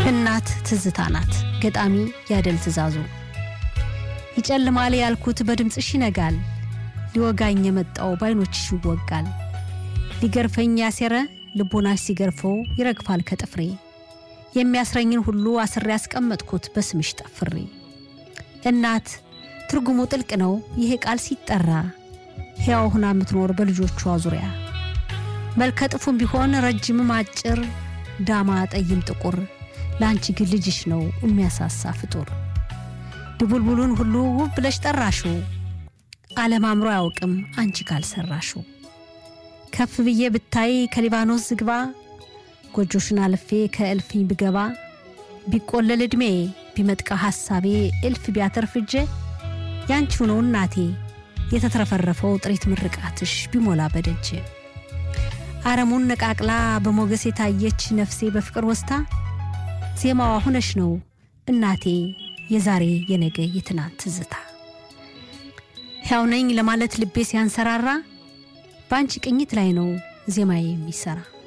እናት ትዝታ ናት። ገጣሚ ያደል ትእዛዙ። ይጨልማል ያልኩት በድምፅሽ ይነጋል፣ ሊወጋኝ የመጣው በዓይኖችሽ ይወጋል። ሊገርፈኝ ያሴረ ልቦናሽ ሲገርፈው ይረግፋል ከጥፍሬ። የሚያስረኝን ሁሉ አስሬ ያስቀመጥኩት በስምሽ ጠፍሬ። እናት ትርጉሙ ጥልቅ ነው ይሄ ቃል ሲጠራ፣ ሕያው ሁና የምትኖር በልጆቿ ዙሪያ መልከ ጥፉም ቢሆን ረጅምም አጭር፣ ዳማ ጠይም ጥቁር፣ ለአንቺ ግን ልጅሽ ነው የሚያሳሳ ፍጡር። ድቡልቡሉን ሁሉ ውብ ብለሽ ጠራሽው፣ ዓለም አምሮ አያውቅም አንቺ ካልሰራሹ። ከፍ ብዬ ብታይ ከሊባኖስ ዝግባ፣ ጎጆሽን አልፌ ከእልፍኝ ብገባ፣ ቢቆለል ዕድሜ ቢመጥቃ ሐሳቤ፣ እልፍ ቢያተርፍ እጄ ያንቺው ነው እናቴ የተትረፈረፈው ጥሪት ምርቃትሽ ቢሞላ በደጅ አረሙን ነቃቅላ በሞገስ የታየች ነፍሴ በፍቅር ወስታ ዜማዋ ሁነሽ ነው እናቴ የዛሬ የነገ የትናንት ትዝታ። ሕያው ነኝ ለማለት ልቤ ሲያንሰራራ በአንቺ ቅኝት ላይ ነው ዜማዬ የሚሰራ